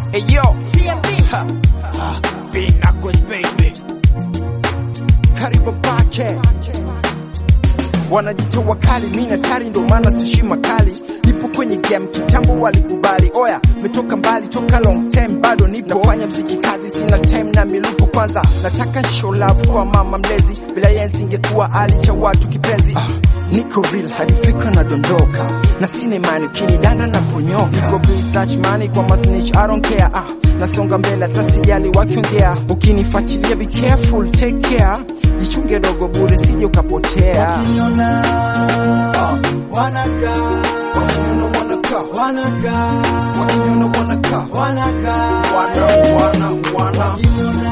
Hey yo, ha, ha, Big Knuckles baby, karibu pake wanajitoa kali, mi natari, ndo maana sishima kali. Nipo kwenye game kitambo, walikubali. Oya, metoka mbali toka long time, bado nipo nafanya mziki kazi, sina time na milupo. Kwanza nataka show love kwa mama mlezi, bila yeye singekuwa ali cha watu kipenzi. Ah, niko real hadi fikra nadondoka, na sina imani ukinidanda na ponyoka. Niko research money kwa masnitch, I don't care. Ah, nasonga mbele hata sijali wakiongea, ukinifuatilia be careful, take care jichunge dogo bure sije ukapotea. Wakiniona wanakaa, Wakiniona wanakaa, wanakaa, wakiniona wanakaa, wanakaa, wana wana wana, wakiniona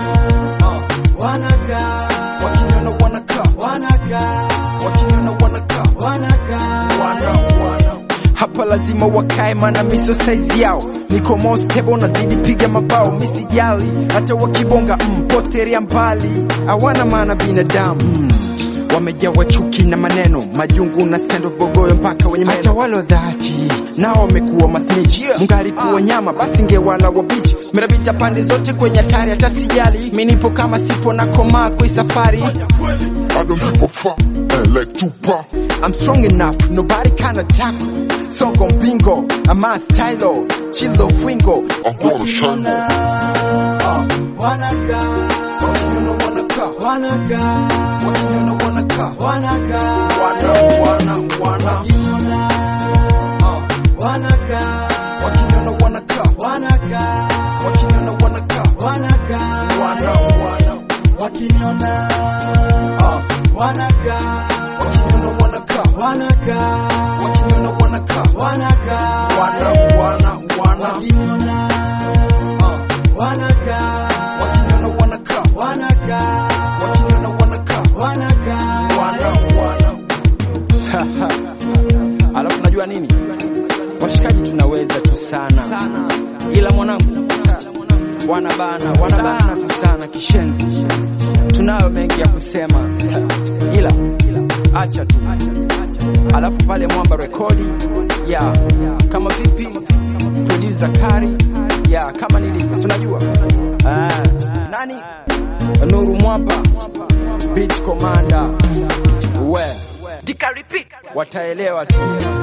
wanakaa, wakiniona wanakaa, wanakaa, wakiniona wanakaa, wanakaa, wana wana. Hapa lazima wakae, mana miso size yao, niko more stable, nazidi piga mabao, misijali hata wakibonga mm, poteria mbali, hawana maana binadamu mm. Wamejawa chuki na maneno majungu na stand of bogoyo mpaka wenye meno. Hata wale wa dhati nao wamekuwa masnitch yeah. Mungalikuwa nyama basi ngewala wa beach mirabita pande zote kwenye hatari, hata sijali mi nipo kama sipo na komaa kwa hii safari I don't give a fuck, eh, like Tupac. I'm strong enough, nobody can attack. Songo bingo, I'm a stylo, chillo fingo. I'm gonna shine on. wanakaa, Wakiniona wanakaa, wanakaa, wakiniona wanakaa, wanakaa, wana wana wana. wakiniona wanakaa, Wakiniona wanakaa, wanakaa, wakiniona wanakaa, wanakaa, wana wana. wakiniona wanakaa, Wakiniona wanakaa, wanakaa, wakiniona wanakaa, wanakaa, wana wana wana. wakiniona wanakaa, Wakiniona wanakaa, wanakaa, wakiniona wanakaa, wanakaa, wana wana. Alafu najua nini? Washikaji tunaweza tu sana, ila mwanangu wanabana wanabana tu sana kishenzi. Tunayo mengi ya kusema, ila acha tu. Alafu pale Mwamba rekodi ya kama vipi, producer Kari ya kama nilivyo, tunajua ah, nani Nuru Mwamba beat commander we wataelewa tu.